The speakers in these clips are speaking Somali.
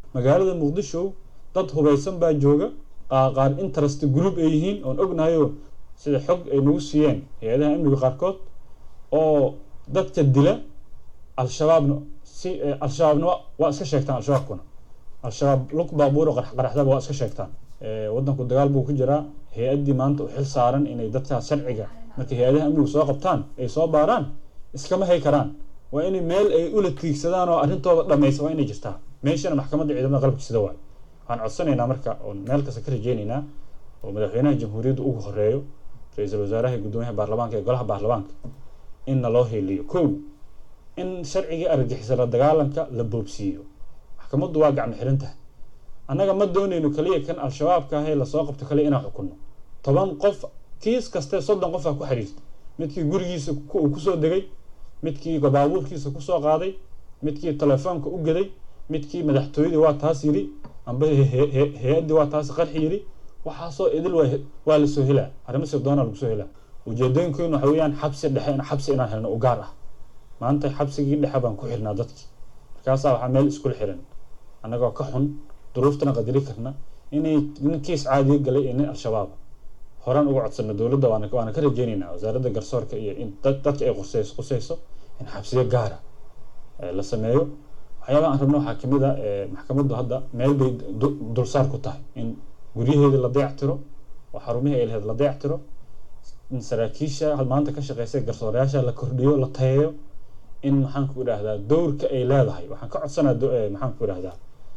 magaalada muqdisho dad hubaysan baa jooga qaar interest group ay yihiin oon ognahayo sida xog ay nagu siiyeen hay-adaha amniga qaarkood oo dadka dila al-shabaabna si al-shabaabna waa iska sheegtaan al-shabaabkuna al-shabaab lug baabuuro qaraxdaba waa iska sheegtaan waddanku dagaal buu ku jiraa hay-addii maanta u xil saaran inay dadkaas sharciga markay hay-adaha amnigu soo qabtaan ay soo baaraan iskama hay karaan waa inay meel ay ula tiigsadaan oo arrintooda dhammaysa waa inay jirtaa meeshana maxkamadda ciidamada qalabka sida waay waxaan codsanaynaa marka oon meel kasta ka rajeynaynaa oo madaxweynaha jamhuuriyadda ugu horeeyo ra-iisul wasaaraha iyo guddoomiyaha baarlamaanka ee golaha baarlamaanka in naloo heliyo kow in sharcigii argagixisa la dagaalanka la boobsiiyo maxkamaddu waa gacmo xiran tahay annaga ma doonayno kaliya kan al-shabaabka ah ee lasoo qabto kaliya inaan xukunno toban qof kiis kaste soddon qof aa ku xiriirta midkii gurigiisa uu kusoo degay midkii baabuurkiisa kusoo qaaday midkii telefoonka u gaday midkii madaxtooyadii waa taas yidhi amba hay-addii waa taas qarxi yidhi waxaasoo idil waa lasoo helaa arrimo sirdoona lagu soo helaa ujeedooyinkeenu waxa weeyaan xabsi dhexe xabsi inaan helno u gaar ah maanta xabsigii dhexe baan ku xirnaa dadkii markaasaa waxaa meel iskula xiran annagoo ka xun duruuftana qadari karna inay nin kiis caadiyo galay iyo nin al-shabaab horaan uga codsano dowladda waana waana ka rajeynaynaa wasaaradda garsoorka iyo in dadka ay quseyso quseyso in xabsiyo gaara la sameeyo waxyaabaha aan rabno waxaa kamid a maxkamaddu hadda meel bay dulsaar ku tahay in guryaheedii la dayactiro oo xarumihii ay lahayd la dayactiro in saraakiisha maanta ka shaqeysa garsoorayaasha la kordhiyo la tayeeyo in maxaan ku idhaahdaa dowrka ay leedahay waxaan ka codsanaa maxaan ku idhaahdaa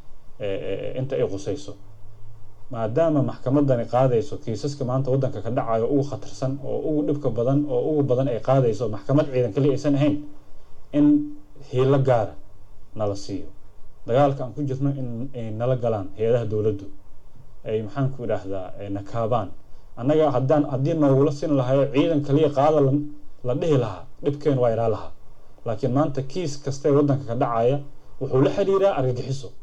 inta ay quseyso maadaama maxkamadani qaadayso kiisaska maanta waddanka ka dhacayo ugu khatarsan oo ugu dhibka badan oo ugu badan ay qaadayso maxkamad ciidan kaliya aysan ahayn in hiilo gaara nala siiyo dagaalka aan ku jirno in ay nala galaan hay-adaha dowladdu ay maxaan ku idhaahdaa nakaabaan annaga haddaan haddii noogula sin lahayo ciidan kaliya qaada la dhihi lahaa dhibkeen waa iraa lahaa laakiin maanta kiis kaste waddanka ka dhacaya wuxuu la xiriiraa argagixiso